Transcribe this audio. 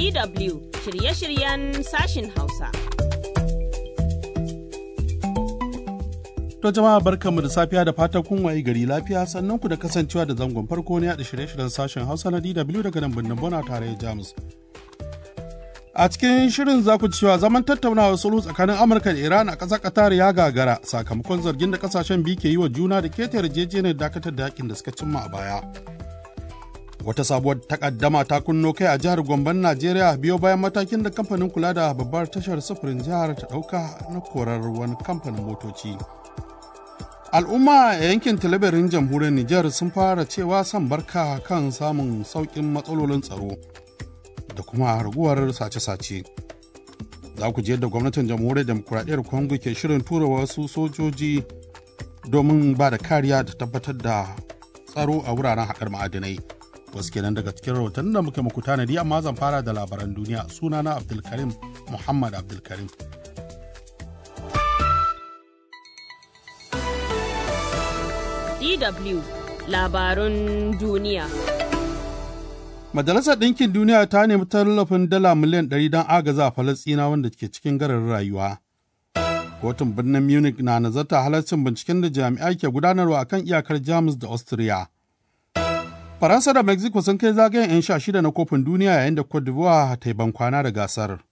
DW shirye-shiryen sashin Hausa. To jama'a barkanmu da safiya da fatan kun wayi gari lafiya sannan ku da kasancewa da zangon farko ne da shirye-shiryen sashen Hausa na DW daga nan birnin Bona tare Jamus. A cikin shirin za ku cewa zaman tattaunawar sulhu tsakanin Amurka da Iran a ƙasar Qatar ya gagara sakamakon zargin da kasashen biyu ke yi wa juna da keta yarjejeniyar dakatar da yakin da suka cimma a baya. Wata sabuwar takaddama ta kunno kai a jihar Gomban Najeriya biyo bayan matakin da kamfanin kula da babbar tashar sufurin jihar ta ɗauka na korar wani kamfanin motoci. Al'umma a yankin talabirin jamhuriyar Nijar sun fara cewa son barka kan samun sauƙin matsalolin tsaro da kuma raguwar sace-sace. Za ku ji yadda gwamnatin jamhuriyar demokuraɗiyyar Congo ke shirin tura wasu sojoji domin ba da kariya da tabbatar da tsaro a wuraren haƙar ma'adinai. Wasu kenan daga cikin rahoton da muke muku tanadi amma zan fara da labaran duniya sunana Abdulkarim Muhammad Abdulkarim. DW labarun duniya. Majalisar Ɗinkin Duniya ta nemi tallafin dala miliyan 100 don agaza a Falasɗina wanda ke cikin garin rayuwa. Kotun birnin Munich na nazarta halarcin binciken da jami'ai ke gudanarwa akan iyakar Jamus da Austria. Faransa da Mexico sun kai zagayen 'yan sha shida na kofin duniya yayin da Cote d'Ivoire ta yi bankwana da gasar.